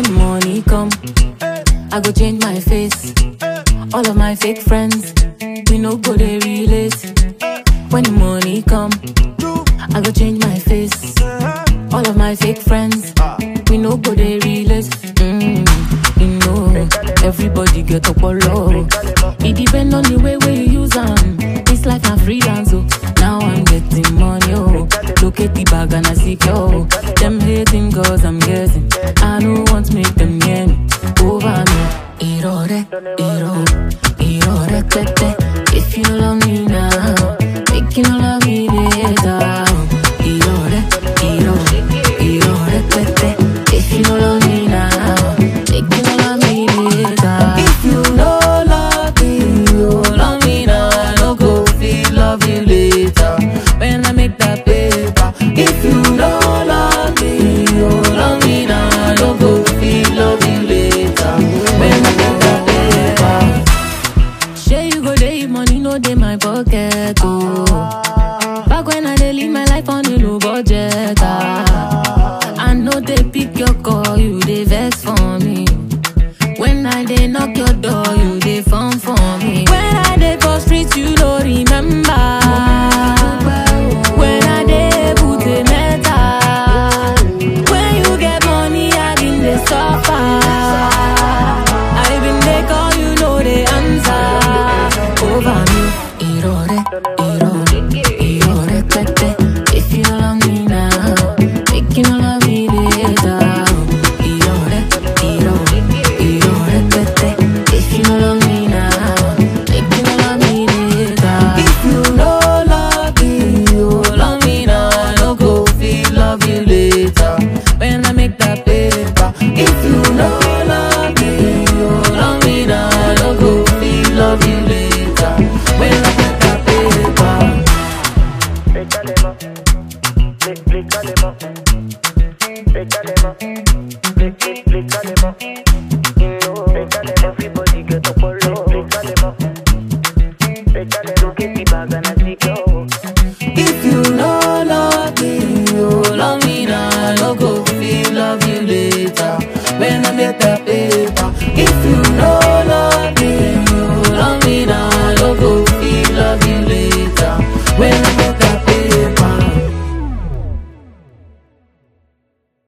the money come, I go change my face. All of my fake friends, we no go they relate. When the money come, I go change my face. All of my fake friends, we no go they relate. Mm, you know, everybody get up or low. It depend on the way where you use them. It's like I'm freelance, oh. Now I'm getting money, oh. Look at the bag and I see, oh. Them hating cause I'm getting. I don't want to make them near me. Over me. Irore, iro, irore, tete. If you don't love me now, make you don't love me later. Irore, iro, irore, tete. If you don't love me now, make you don't love me later. If you don't love me, you love me now. I no go feel love you later. When I make that paper. If you don't love me, you love me now. I no go feel love you later. When I make that paper. Shey you go dey if money no dey my pocket oh. Back when I dey live my life on a low budget ah. I know they pick your call, you dey vex for me. When I dey knock your door, you dey phone for me. When I dey for street, you no remember. When I dey put a metal. When you get money, I been dey suffer. I been dey call, you know the answer. Over me, irore, irore, irore, tete. If you don't love me now, make you don't love me later. Irore, irore, irore, tete. If you don't love me now, make you don't love me later. If you don't love me, you love me now. I no go feel love you later. When I make that paper. If you don't love me, you love me now. I no go feel love you later. When I make that paper. Pétalema, pé- pétalema, pétalema,